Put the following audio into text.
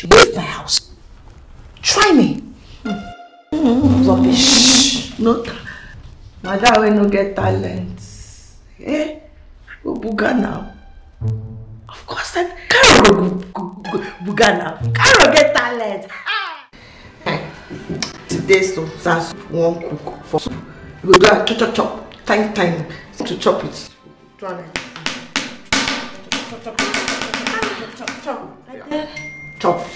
to leave my house. Try me. Mm. Rubbish. No, madam wey no get talent. Eh? Go buga now. Of course, then Carol go, go, go buga now. Carol get talent. Today, so that's one cook for soup. You go do a chop chop chop, time time to chop it. Do am like this. Chop chop chop chop chop chop chop chop. Chop.